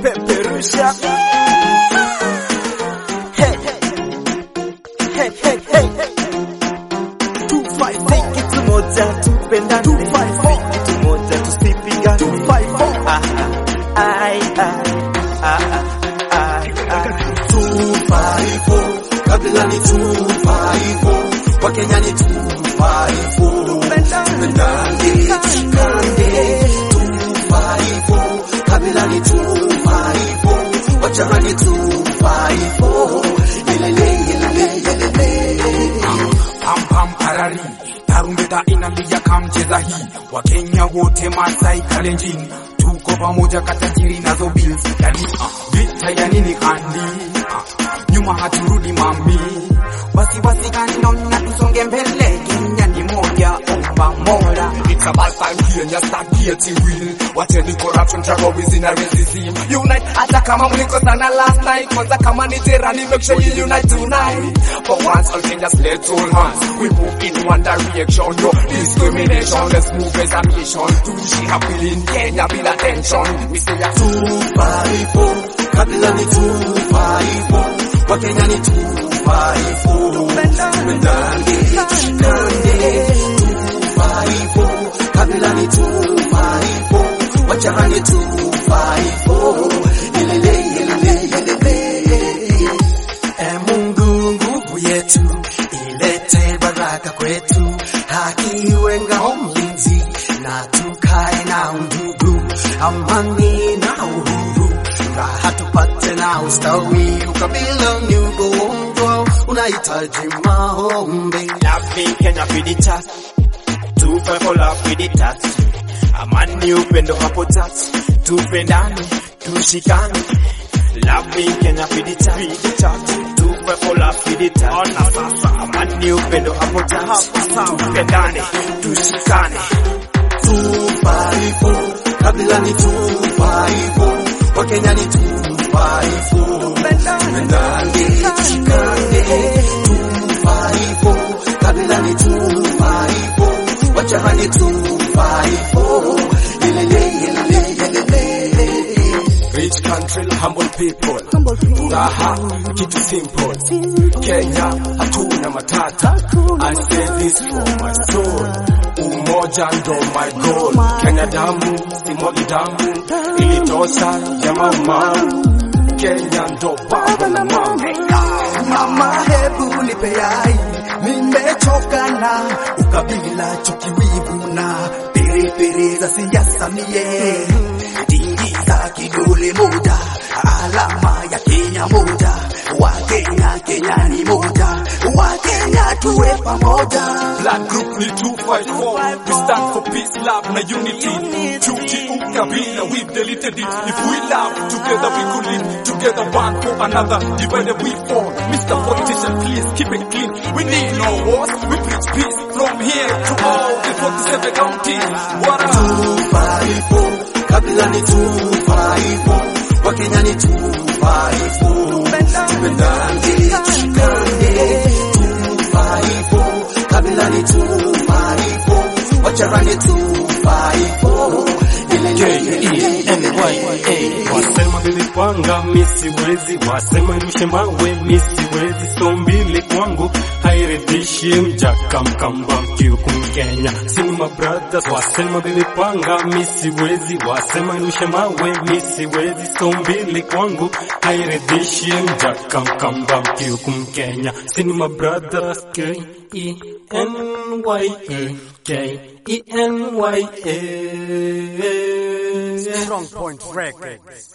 tunapeperusha Hey. Hey, hey, hey. 254 kitu moja tupendane 254 kitu moja tusipigane 254 ah ah ai ai ah ah ai ai 254 kabila ni 254 wakenya ni 254 tupendane tushikane 254 kabila ni 254 wachama ni 254 yelele yelele yelele pam pam parari tarumbeta inalia kamcheza hii wakenya wote masai kalenjin tuko pamoja katajiri nazo bills yani uh, vita ya nini kandi uh, nyuma haturudi mami basi basi kanona tusonge mbele kenya ni moja omba mola it's about time kenya start getting real wateni corruption terrorism na racism unite hata kama mlikosana last night kwanza kama ni terani make sure you unite tonight for once all Kenyans let's hold hands we move in one direction no discrimination let's move as a mission tuishi happily in Kenya bila tension we say ya 254 kabila ni 254 wakenya ni 254 tupendane tushikane 254 kabila ni 254 wachama ni 254 yelele yelele yelele e Mungu nguvu yetu ilete baraka kwetu haki iwe ngao mlinzi na tukae na undugu amani na uhuru raha tupate na ustawi ukabila ni ugonjwa unahitaji maombi Loving Kenya for the chat. Two five for love for the touch. Amani upendo hapo touch. Tupendane, tushikane. Loving Kenya for the chat. For the chat. Two five for love for the touch. Ona sasa. Amani upendo hapo touch. Tupendane, tushikane. 254 kabila ni 254 wakenya ni 254 tupendane tushikane 254 kabila ni 254 wachama ni 254 yelele yelele yelele Rich country, humble people. Raha, kitu simple. Kenya, hatuna matata. I say this from my soul. Umoja ndo my goal. Kenya damu, simwagi damu. Ilitosha ya mama. Kenya ndo baba na mama. Mama, hebu nipe yai, nimechoka na ukabila, chuki, wivu na piripiri za siasa mie. Tingiza kidole moja, alama ya Kenya moja, Wakenya, Kenya ni moja, Wakenya tuwe pamoja. Black group ni 254. We stand for peace, love na unity. Chuki ukabila, we've deleted it. If we love, together we could live. Together one for another, divided we fall. Mr. Politician, please keep it clean. We need no wars, we preach peace. From here to all the 47 counties. What up? 254 kabila ni 254 wakenya ni 254 tupendane tushikane 254 kabila ni 254 wachama ni 254 Wasema nilipanga misiwezi, wasema nirushe mawe misiwezi, so mbili kwangu hairidhishi mjaka mkamba mkiuku Mkenya Sinema Brothers wasema nilipanga misiwezi, wasema nirushe mawe misiwezi, so mbili kwangu hairidhishi mjaka mkamba mkiuku Mkenya Sinema Brothers K E N Y A K E N Y A Strong Point Records.